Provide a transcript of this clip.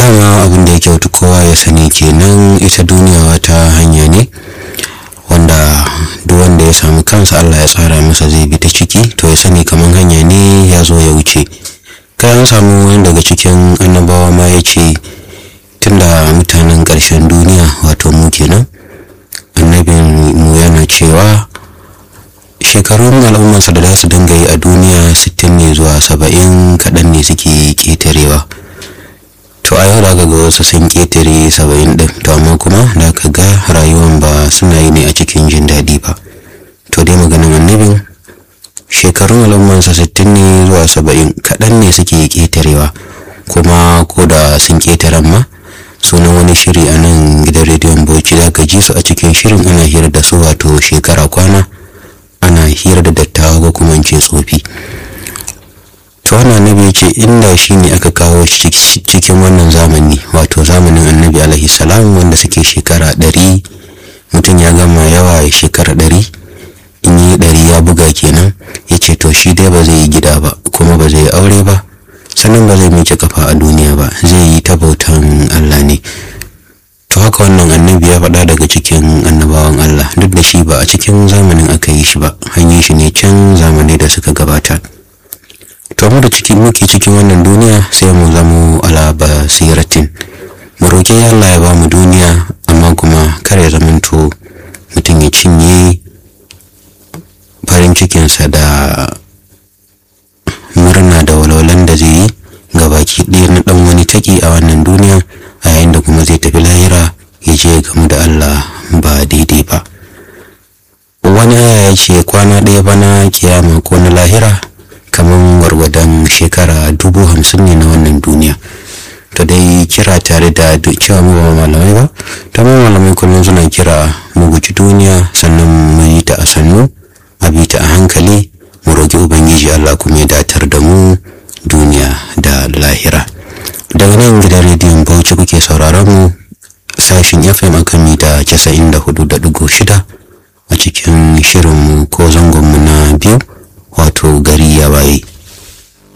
dama abin da ya kyautu kowa ya sani kenan ita duniya wata hanya ne wanda duk wanda ya samu kansa Allah ya tsara masa zai bi ta ciki to ya sani kamar hanya ne ya zo ya wuce kai an samu wani daga cikin annabawa ma ya ce tunda mutanen ƙarshen duniya wato mu kenan annabin mu yana cewa shekarun al'ummarsa da za su dinga yi a duniya 60 ne zuwa 70 kaɗan ne suke ƙetarewa to a yau da ga wasu sun ƙetare 70 ɗin to amma kuma da ka ga rayuwan ba suna yi ne a cikin jin daɗi ba to dai maganin annabin shekarun al'ummarsa 60 ne zuwa 70 kaɗan ne suke ƙetarewa kuma ko da sun ƙetaren ma sunan wani shiri a nan gidan rediyon bauchi da ka ji su a cikin shirin ana hira da su wato shekara kwana ana hira da dattawa ko kuma ce tsofi to wannan annabi ce inda shi ne aka kawo shi cikin wannan zamani wato zamanin annabi alaihi salam wanda suke shekara ɗari mutum ya gama yawa ya shekara ɗari in yi ɗari ya buga kenan ya ce to shi dai ba zai yi gida ba kuma ba zai yi aure ba sannan ba zai miƙe kafa a duniya ba zai yi ta bautan Allah ne to haka wannan annabi ya faɗa daga cikin annabawan Allah duk da shi ba a cikin zamanin aka yi shi ba hanyar shi ne can zamanai da suka gabata to mu da ciki muke cikin wannan duniya sai mu zamo ala basiratin mu roƙi Allah ya ba mu duniya amma kuma kar ya zamanto mutum ya cinye farin cikinsa da murna da walwalan da zai yi ga baki ɗaya na ɗan wani taki a wannan duniya a yayin da kuma zai tafi lahira ya je gamu da Allah ba daidai ba wani aya ya ce kwana ɗaya bana kiyama ko na lahira kamar gwargwadon shekara dubu hamsin ne na wannan duniya to dai kira tare da cewa mu ba malamai ba ta mu malamai kullum suna kira mu guji duniya sannan mu yi ta a sannu a bi ta a hankali mu roƙi ubangiji Allah kuma ya datar da mu duniya da lahira daga nan gidan rediyon bauchi kuke sauraron mu sashin fm akan mita 94.6 a cikin shirinmu ko zangonmu na biyu wato gari ya waye